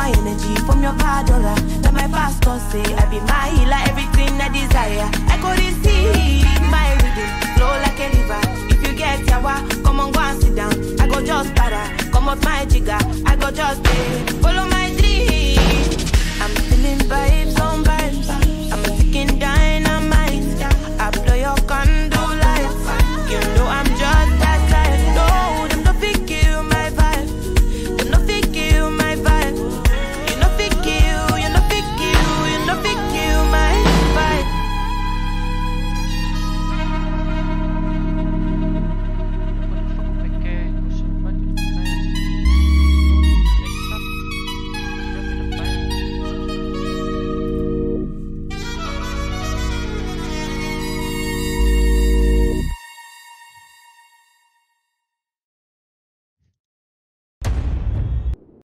my energy from your padora. Now my pastor say I be my healer, everything I desire. I go receive my rhythm, flow like a river. If you get yawa, come on go and sit down. I go just para, come out my jigger. I go just pay, follow my